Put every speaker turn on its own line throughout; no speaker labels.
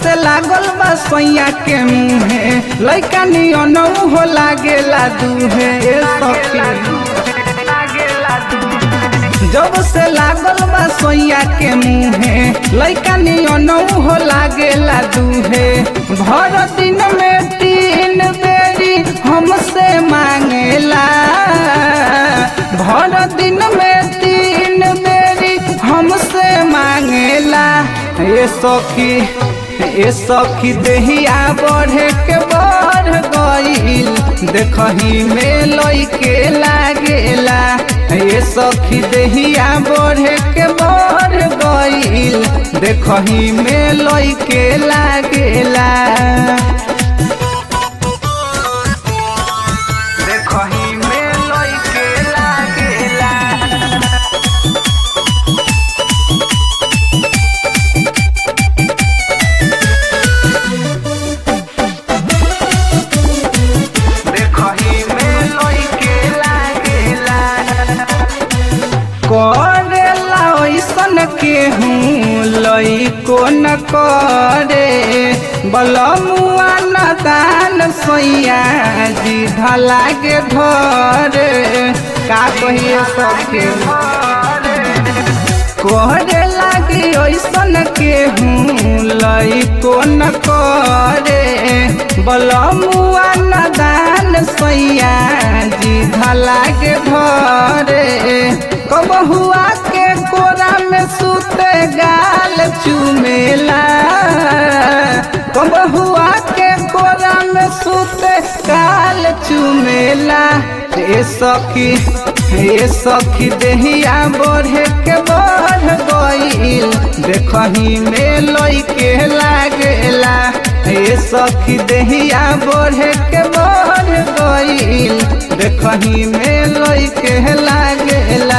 से लागल बा सैया के मुहे लइका नियनौ हो लागेला दूहे ए सखी जब से लागल बा सोइया के मुहे लइका नियनौ हो लागेला दूहे भर दिन में तीन बेरी हमसे मांगेला भर दिन में तीन बेरी हमसे मांगेला ये सखी ए सखी देहिया बढ़े के बढ़ गईल देखही में लइके लागेला ए सखी देहिया बढ़े के बढ़ गईल देखही में लइके लागेला देखही में लइके लागेला देखही में लइके लागेला करेला ऐसन के हूँ लइको न करे बलमुआ न दान सोइया जी ढलागे धरे का कहिए सबके करे लागी ऐसन के हूँ लइको न करे बलमुआ न दान सोइया जी ढलागे धरे कब हुआ के कोरा में सूते गाल चुमेला कब हुआ के कोरा में सूते गाल चुमेला ए सखी ए सखी देहिया बढ़े के बढ़ गईल देखही में लइके लागेला ए सखी देहिया बढ़े के बढ़ गईल देखही में लइके लागेला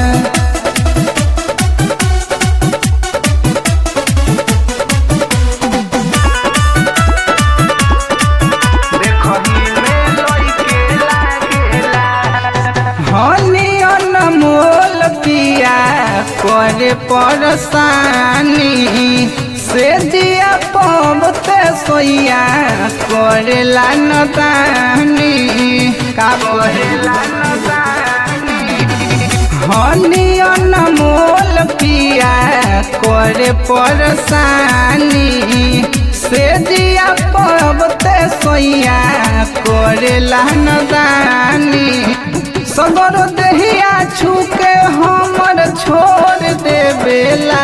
देखही में लइके लागेला हनी अनमोल पिया करे परसानी से दिया पबते सोइया करेला नदानी का करेला नदानी हनी अनमोल पिया करे परसानी से दिया पबते सोइया करेला नदानी सगर देहिया छूके हमर छोड़ देवेला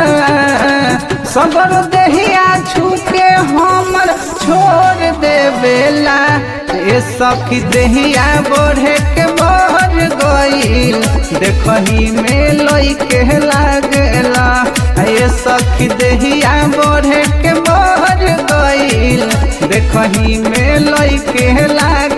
सगर देहिया छूके हमर छोड़ देवेला ए सखी देहिया बढ़े के बढ़ गईल देखही में लइके लागेला ए सखी देहिया बढ़े के बढ़ गईल देखही में लइके लाग